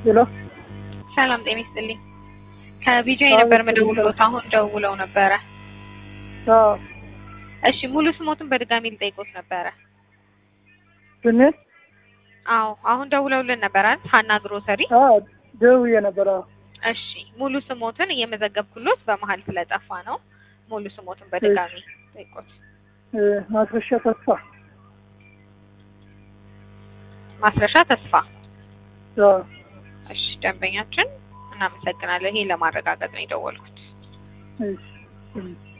ሄሎ ሰላም ጤና ይስጥልኝ። ከቢጂአይ ነበር መደውሎት አሁን ደውለው ነበረ። አዎ እሺ ሙሉ ስሞትን በድጋሚ ልጠይቆት ነበረ። ስሜ አዎ አሁን ደውለውልን ነበር አይደል? ሀና ግሮሰሪ። አዎ ደውዬ ነበር። አዎ እሺ ሙሉ ስሞትን እየመዘገብኩሎት በመሀል ስለጠፋ ነው። ሙሉ ስሞትን በድጋሚ ጠይቆት። እ ማስረሻ ተስፋ ማስረሻ ተስፋ። አዎ እሺ ደንበኛችን እናመሰግናለን። ይሄ ለማረጋገጥ ነው የደወልኩት። እሺ እሺ